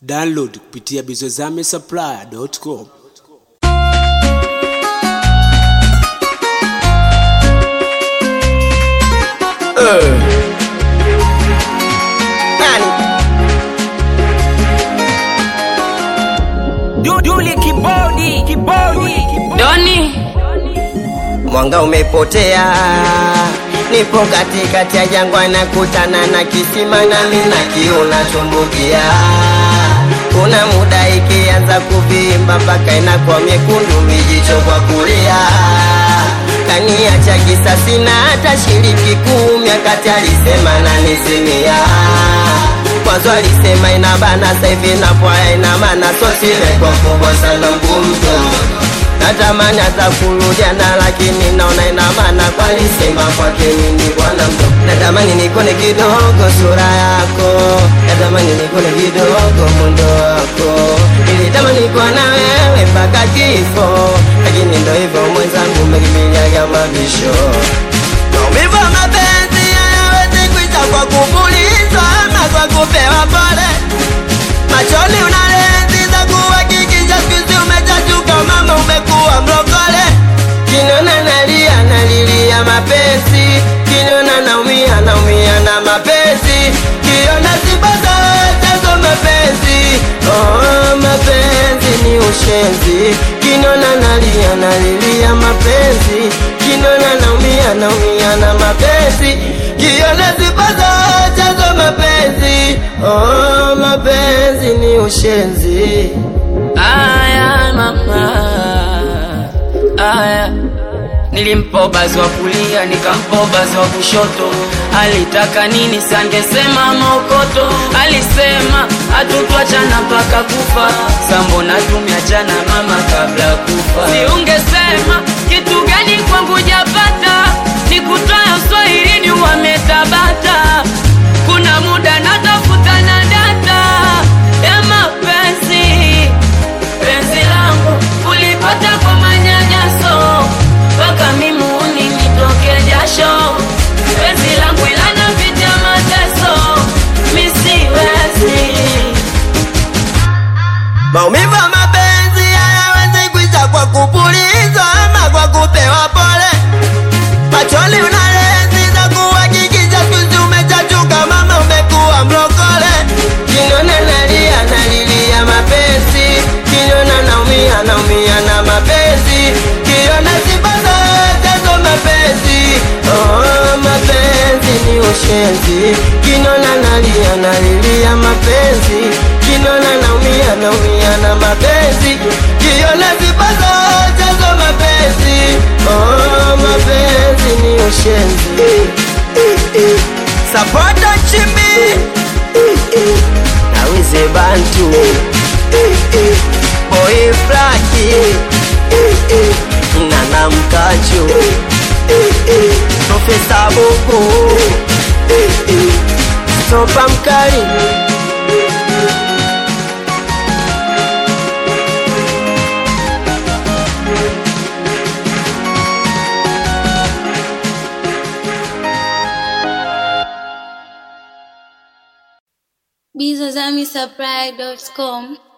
Download kupitia bizozamesupplier.com. Duduli kibodi kibodi Doni Mwanga umepotea, nipo katikati ya jangwa, nakutana na kisima nami na kiu natumbukia. Kuna muda ikianza kuvimba mpaka inakuwa miekundu, mijicho kwa kulia. Kaniacha kisa sina hata shiriki kumi, akati alisema nanizimia Mwanzo alisema inabana, sasa hivi napwaya ina maana, so simekuwa kubwa sana mgumto natamani hata kurudiana lakini naona ina maana kwalisema kwake mimi bwana mdo natamani nikone kidogo sura yako natamani nikone kidogo mundo wako nilitamani kuwa na wewe mpaka kifo lakini ndo hivyo mwenzangu umekimbiliaga mabisho maumivu ya mapenzi hayawezi kuisha kwa kupulizwa ama kwa kupewa pole machoni una lenzi za kuhakikisha siku umechachuka mama umekuwa mlokole kinona nalia nalilia mapenzi kinona naumia naumia na mapenzi kiona sibaza chazo mapenzi oh, mapenzi ni ushenzi kinona nalia nalilia mapenzi kinona naumia naumia na mapenzi kiona sibaza chazo mapenzi oh, mapenzi ni ushenzi aya mama aya nilimpobazi wa kulia nikampobazi wa kushoto alitaka nini sangesema mokoto alisema hatutwachana mpaka kufa sambona tumeachana mama kabla kufa siungesema kitu gani kwangu japata nikutoya uswahilini wametabata kuna muda natafuta na data ya mapenzi penzi langu ulipata kwa manyanyaso mpaka mimuni nitoke jasho penzi langu ilana vita mateso misiwezi maumivu ya mapenzi hayawezi kuisha kwa kupulizwa ama kwa kupewa pole machoni una lenzi za kuhakikisha siku umechachuka mama umekuwa mlokole kinona nalia nalilia mapenzi kinona naumia naumia na mapenzi kiona sibaza chazo mapenzi oh, mapenzi ni ushenzi kinona nalia nalilia mapenzi kinona naumia naumia na mapenzi kiona sibaza chazo mapenzi oh, mapenzi ni ushenzi sapota chimbi nawize bantu boy flaki nana mkachu profesa bubu sopa mkali bizozamisupply.com